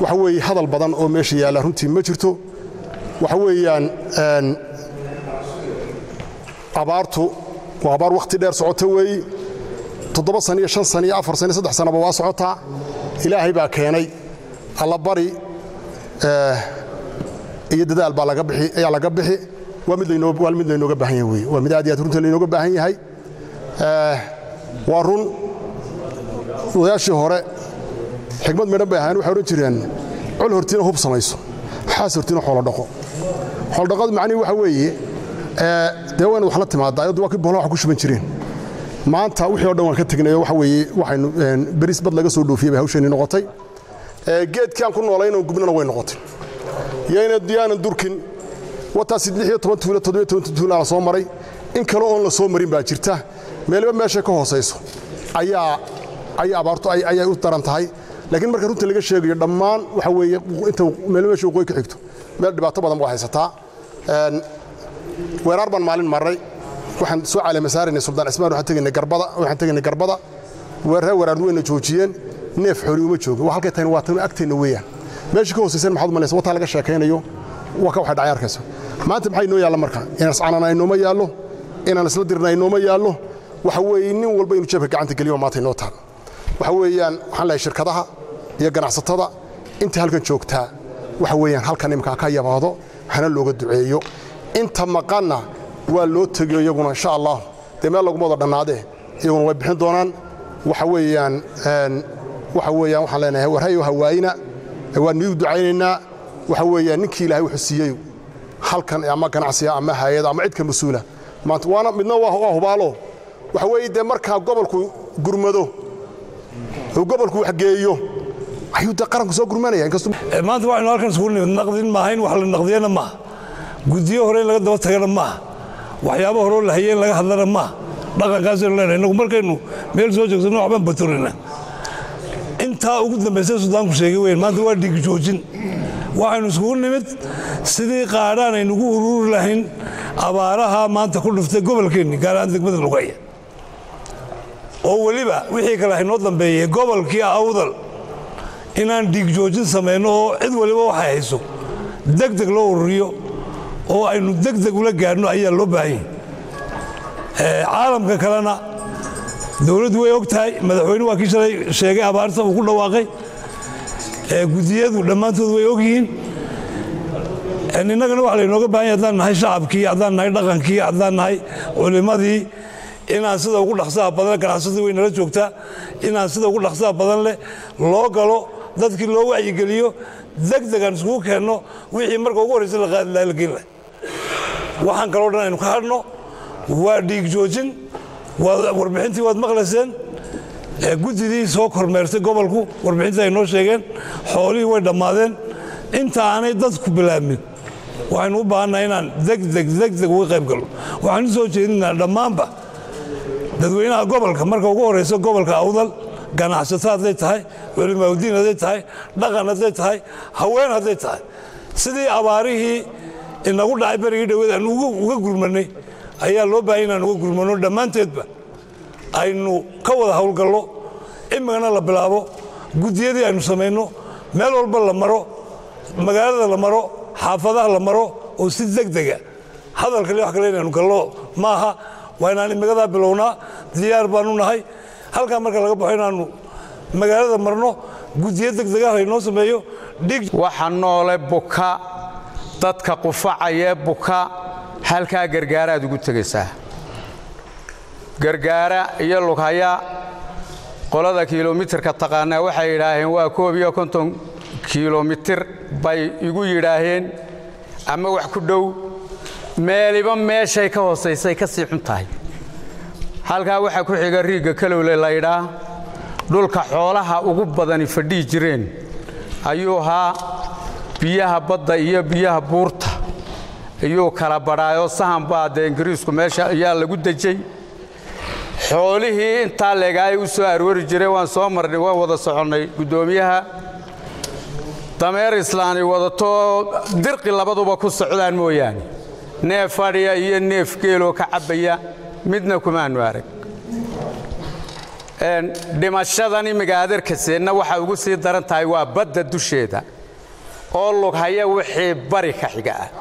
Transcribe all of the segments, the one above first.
waxa weeye hadal badan oo meesha yaalla runtii ma jirto waxa weeyaan abaartu waa abaar wakhti dheer socota weeyi toddoba san iyo shan san iyo afar san iyo saddex sanaba waa socotaa ilaahay baa keenay allabari iyo dadaal baa laga bixi ayaa laga bixi waa mid laynoo waa mid laynooga baahan yahay weeye waa mid aad iyo aad runta laynooga baahan yahay waa run odayaashii hore xigmad midhan bay ahaayeen waxay odhan jireen col hortiina hub samayso xaas hortiina xoolo dhaqo xoolodhaqadu macnihi waxa weeye dee waa inaad wax la timaadaa ayaddu waa kii bohla wax ku shuban jireen maanta wixii o dhan waan ka tegnay waxa weeye waxaynu beris bad laga soo dhoofiyey bay hawsheenii noqotay geedkii aan ku noolaynoo gubnana way noqotay yaanan durkin wataas lix iyo toban tuulo toddobiyo toban tuula la soo maray in kale oon la soo marin baa jirta meeliba meeshay ka hoosayso ayaa ayay abaartu ayay u daran tahay laakiin marka runta laga sheegayo dhammaan waxa weeye inta meelo meesha waqooyi ka xigto meel dhibaato badan baa haysataa weeraar baan maalin marray waxaan soo caleemasaaraynay suldaan cismaan waxaan tegaynay garbada waxaan tegaynay garbada weeraree weeraardu wayna joojiyeen neef xooli uma joogin waa halkay tahayna waa tan agteenna weeyaan meeshii ka hoosaysan maxaad umalaysa wataa laga sheekaynayo waa ka waxay dhacay arkaysa maanta maxay inoo yaalla marka inaan iscanana inooma yaallo inaan isla dirna inooma yaallo waxa weeye nin walba inuu jeebka gacanta geliyo maanta inoo taal waxa weeyaan waxaan leeyahay shirkadaha iyo ganacsatada inta halkan joogtaa waxa weeyaan halkan imkaa ka yabaado hana looga duceeyo inta maqanna waa loo tegiyo iyaguna insha allah dee meel laguma wada dhannaadee iyaguna way bixin doonaan waxa weeyaan waxa weeyaan waxaan leenahay warhayo hawaayina waan niigu ducaynaynaa waxa weeyaan ninkii ilaahay wuxuu siiyey halkan ama ganacsiga ama hayada ama cidka mas-uula maanta waana midna waa hubaalo waxa weeye dee markaa gobolku gurmado oo gobolku waxgeeyo ayuu dee qaranku soo gurmanaya inkastoo maanta waxaynu halkan isugu nimid naqdin maaha in wax la naqdiyana maaha guddiyo hore in laga daba tagana maaha waxyaabo horeo la hayeen laga hadlana maaha dhaqankaasaynu leenahay innagu markaynu meel soo joogsanno waxbaan baturina intaa ugu dambaysa sudaanku sheegay weyn maanta waa dhigi joojin waxaynu isugu nimid sidii qaadhaan aynugu ururi lahayn abaaraha maanta ku dhiftay gobolkeenni gaar ahaan degmada lugaya oo weliba wixii kale haynoo dambeeyey gobolkii awdal inaan dhiigjoojin samayno oo cid waliba waxay hayso deg deg loo ururiyo oo aynu deg deg ula gaadhno ayaa loo baahan yahay caalamka kalena dowladdu way og tahay madaxweyne waa kii shalay sheegay abaarta uu ku dhawaaqay gudiyadu dhammaantood way og yihiin innagana waxa laynooga bahan yahay haddaan nahay shacabkii haddaan nahay dhaqankii haddaan nahay culimmadii inaan sida ugu dhaqsaha badan ganacsadii way nala joogtaa inaan sida ugu dhaqsaha badan leh loo galo dadkii loo wacyigeliyo deg degaan iskugu keenno wixii marka ugu horraysa la geen lahay waxaan kaloo dhan aynu ka hadhno waa dhiig joojin warbixintii waad maqlayseen guddidii soo kormeertay gobolku warbixintii ay noo sheegeen xoolihii way dhammaadeen inta aanay dadku bilaabmin waxaynu u baahannaha inaan degdeg degdeg uga qayb galno waxaan u soo jeedinaa dhammaanba dadweynaha gobolka marka ugu horraysa gobolka awdal ganacsato hadday tahay culimaaudiin hadday tahay dhaqan hadday tahay haween hadday tahay sidii abaarihii inagu dhacay berigii dhaweed aan uga gurmannay ayaa loo baahaya inaan uga gurmanno dhammaanteedba aynu ka wada howlgallo imikana la bilaabo guddiyadii aynu samayno meel walba la maro magaalada la maro xaafadaha la maro oo si degdega hadal kale wax kale inaynu gallo maaha waa inaan imikadaa bilownaa diyaar baanu nahay halkaa marka laga baxo inaannu magaalada marno guddiyo degdegaha laynoo sameeyo dhig waxa noole buka dadka qufacayee buka halkaa gargaaraad ugu tegaysaa gargaara iyo lughaya qolada kilomitirka taqaanaa waxay yidhaaheen waa koob iyo konton kilomitir bay igu yidhaaheen ama wax ku dhow meeliba meeshay ka hoosaysay ka sii xun tahay halkaa waxaa ku xiga riigga kalowle laydhaa dhulka xoolaha ugu badani fadhihi jireen ayuu ahaa biyaha badda iyo biyaha buurta ayuu kala badhaayoo sahan baa dee ingiriisku meesha ayaa lagu dejay xoolihii intaa leegaay u soo aroori jireen waan soo marnay waan wada soconnay guddoomiyaha dameer islaani wadatoo dirqi labaduba ku socdaan mooyaane neef fadhiya iyo neef geeloo ka cabbaya midna kumaannu arag dhimashadan imiga adeerkaseenna waxay ugu sii daran tahay waa badda dusheeda oo lughaya wixii bari ka xiga ah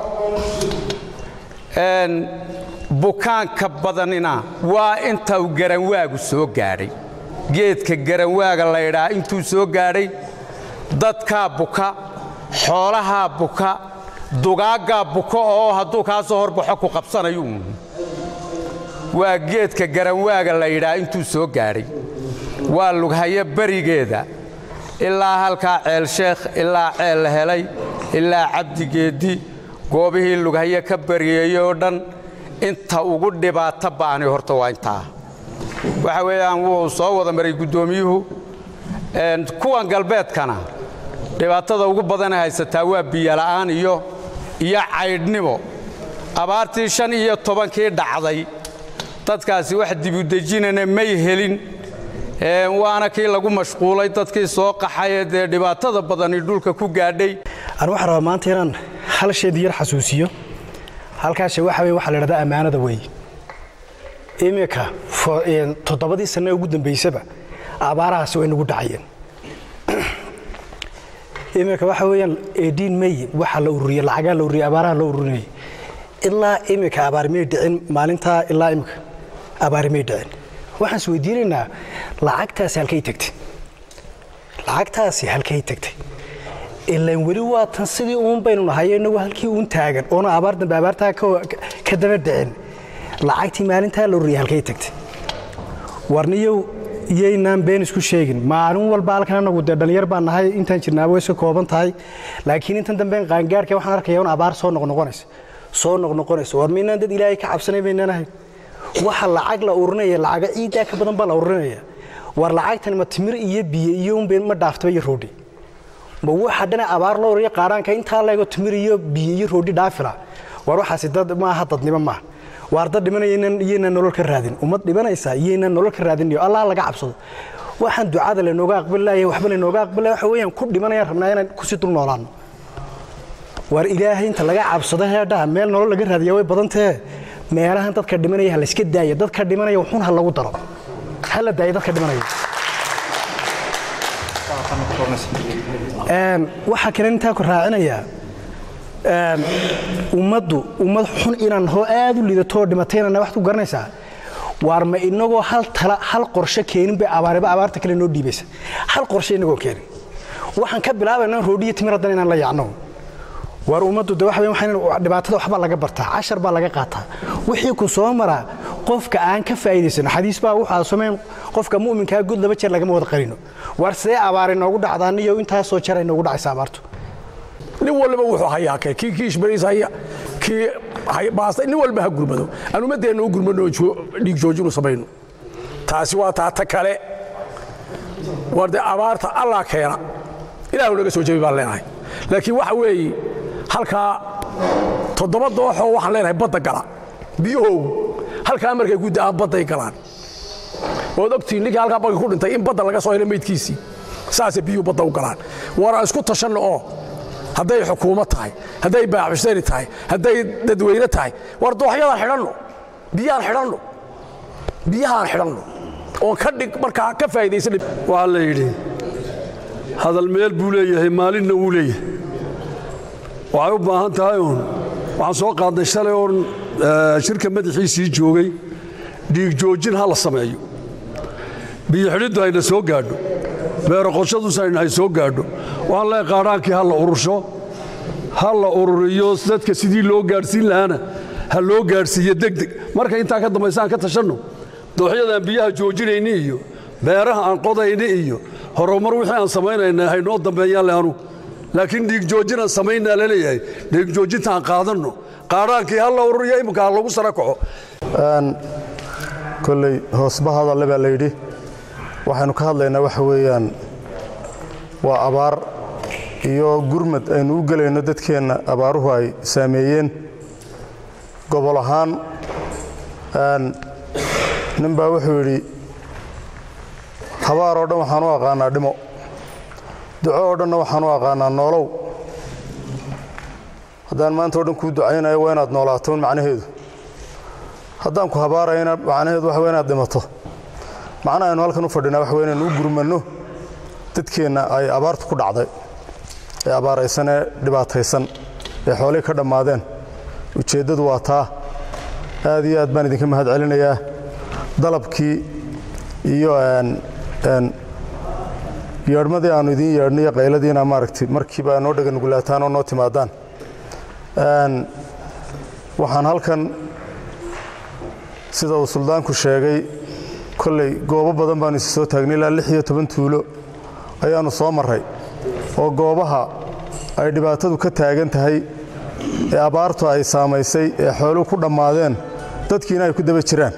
bukaanka badanina waa inta uu garanwaagu soo gaadhay geedka garanwaaga laydhaa intuu soo gaadhay dadkaa buka xoolahaa buka dugaaggaa buka oo hadduu kaa soo horbaxo ku qabsanayu waa geedka garanwaaga layidhaa intuu soo gaadhay waa lughayo berigeeda ilaa halkaa ceelsheekh ilaa ceel la helay ilaa cabdigeeddi goobihii lughayo ka bariyeeyey oo dhan inta ugu dhibaato ba'ani horta waa intaa waxa weeyaan wuu soo wada maray guddoomiyuhu kuwan galbeedkana dhibaatada ugu badana haysataa waa biyola'aan iyo iyo caydhnimo abaartii shan iyo tobankii dhacday dadkaasi wax dibudejinana may helin waana kii lagu mashquulay dadkii soo qaxayee dee dhibaatada badani dhulka ku gaadhay an waxaan rabaa maanta inaan hal sheedi yar xasuusiyo halkaashe waxa wey waxaa la idhahdaa ammaanada weeye iminka toddobadii sanne ugu dambaysaba abaarahaasi way nagu dhacayeen iminka waxa weeyaan ediin may waxaa la ururiyey lacagaa la ururiyey abaaraha la ururinayay ilaa iminka abaari may dhicin maalintaa ilaa iminka abaari may dhicin waxaan is weydiinaynaa lacagtaasi halkay tagtay lacagtaasi halkay tagtay ilaan weli waa tan sidii uun baynu nahay inagu halkii uun taagan oona abaar dambe abaartaa ka daba dhicin lacagtii maalintaa la ururiyay halkay tagtay warniyow iyaynaan been isku sheegin maalin walba halkan anagu dee dhallinyar baan nahay intaan jirnaaba way iska kooban tahay laakiin intan damben qaangaarhka waxaan arkaya un abaar soo noqnoqonaysa soo noqnoqonaysa war miynaan dad ilaahay ka cabsanay baynaan ahayn waxa lacag la urinaya lacaga ciiddaa ka badan baa la urinaya war lacagtan ma timir iyo biyo iyo unba ma dhaaftaba iyo roodhi ma waxa dhana abaar loo uriya qaadhaanka intaa leego timir iyo biyo iyo roodhi dhaafila war waxaasi dad maaha dadnimo maaha waar dad dhimanaya iyaynaan nolol ka raadin ummad dhimanaysa iyaynaan nolol ka raadin allah laga cabsado waxaan ducada laynooga aqbalilaya waxba laynooga aqbalilaya waxa weeyaan ku dhimanayaan rabnaa inaan kusii dul noolaano waar ilaahay inta laga cabsado heedhaha meel nolol laga raadiya way badantee meelahan dadka dhimanaya ha layska daaya dadka dhimanaya wuxuun ha lagu daro ha la daaya dadka dhimanaya waxaa kale intaa ku raacinayaa ummaddu ummad xun inaan hoo aad u liidatoo dhimatayna waxaad ku garanaysaa waar ma inagoo hal tala hal qorshe keenin bay abaariba abaarta kale noo dhiibaysa hal qorshe inagoo keenin waxaan ka bilaabaynaa roodhiyo timir haddan inaan la yaacno waar ummaddu de waxa waxaan dhibaatada waxba laga bartaa cashar baa laga qaataa wixii ku soo maraa qofka aan ka faa'iidaysan xadiis baa waxaa samayn qofka mu'minkaa gud laba jeer lagama wada qarino waar sidee abaar inoogu dhacdaan iyo intaasoo jeer ay noogu dhacaysa abaartu nin walba wuxuu hayaa kee kii kiishbariis haya kii baasta nin walba ha gurmado aan ummaddeenna u gurmano dhiig joojinu samayno taasi waa taata kale war dee abaarta allah keena ilaahu naga soo jebi baan leenahay laakiin waxa weeye halkaa toddoba dooxoo waxaan leenahay badda gala biyahoogu halkaa markay ku da'aan badday galaan waad ogtihiin ninkii halkaa bagga ku dhintay in badda laga soo helo meydkiisii saasay biyuhu badda u galaan war aan isku tashanno oo hadday xukuumad tahay hadday baaxusari tahay hadday dadweyne tahay war dooxyadaan xidhanno biyahaan xidhanno biyahaan xidhanno oon ka dhig markaa ka faa'iidaysan waxaa la yidhi hadal meel buu leeyahay maalinna wuu leeyahay waxay u baahan tahay uun waxaan soo qaadnay shalay oon shirka madaxiisii joogay dhiig joojin ha la sameeyo biyo xidhiddu hayna soo gaadho beero qorshaduusayna hay soo gaadho waxaan leehay qaadhaankii ha la urursho ha la ururiyo dadka sidii loo gaadhsiin lahaana ha loo gaadhsiiyo degdeg marka intaa ka dambaysa aan ka tashanno dooxyadaan biyaha joojinayni iyo beeraha aan qodayni iyo horumar wixii aan samaynayna haynoo dambeeyaan le anu laakiin dhiig joojinaan samaynaa la leeyahay dhiig joojinta aan qaadanno qaadhaankii ha la ururiyo imminka ha lagu sara kaco kolley hoosba hadalle baa layidhi waxaynu ka hadlaynaa waxa weeyaan waa abaar iyo gurmad aynu u gelayno dadkeenna abaaruhu ay saameeyeen gobol ahaan nin baa wuxuu yidhi habaar oo dhan waxaan u aqaanaa dhimo duco oo dhanna waxaan u aqaanaa noolow haddaan maanta o dhan kuu ducaynayo waa inaad noolaatoon macnaheedu haddaan ku habaarayna macnaheedu waxa waa inaad dhimato macnaha aynu halkan u fadhinaa waxa wey inaynu u gurmanno dadkeenna ay abaartu ku dhacday ee abaaraysan ee dhibaataysan ee xoolihii ka dhammaadeen ujeeddadu waa taa aad iyo aad baan idinka mahad celinayaa dalabkii iyo yeedhmadii aannu idiin yeedhnay iyo qayladiina maaragtay markiiba noo dhega nugulaataan oo noo timaadaan waxaan halkan sida uu suldaanku sheegay kolley goobo badan baanu isi soo taagnay ilaa lix iyo toban tuulo ayaannu soo marray oo goobaha ay dhibaatadu ka taagan tahay ee abaartu ay saamaysay ee xooluhu ku dhammaadeen dadkiina ay ku daba jiraan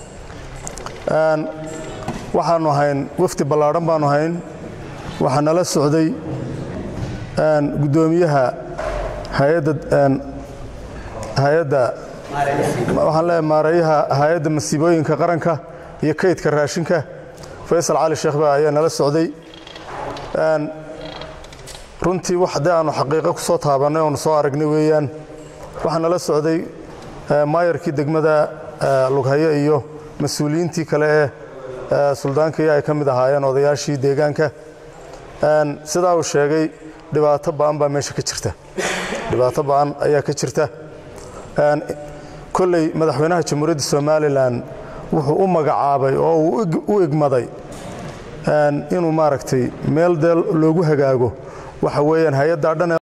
waxaannu ahayn wafdi ballaadhan baannu ahayn waxaa nala socday guddoomiyaha hayadda hay-adda waxaan leeyahay maareeyaha hay-adda masiibooyinka qaranka iyo kaydka raashinka faysal cali sheekh baa ayaa nala socday runtii wax dee aannu xaqiiqo ku soo taabannay oonu soo aragnay weeyaan waxaa nala socday maayarkii degmada lughaye iyo mas-uuliyiintii kale ee suldaankii ay ka mid ahaayeen odayaashii deegaanka sidaa uu sheegay dhibaato ba'an baa meesha ka jirta dhibaato ba'an ayaa ka jirta kolley madaxweynaha jamhuuriyadda somalilan wuxuu u magacaabay oo uu u igmaday inuu maaragtay meel dee loogu hagaago waxa weeyaan hay-addaa dhan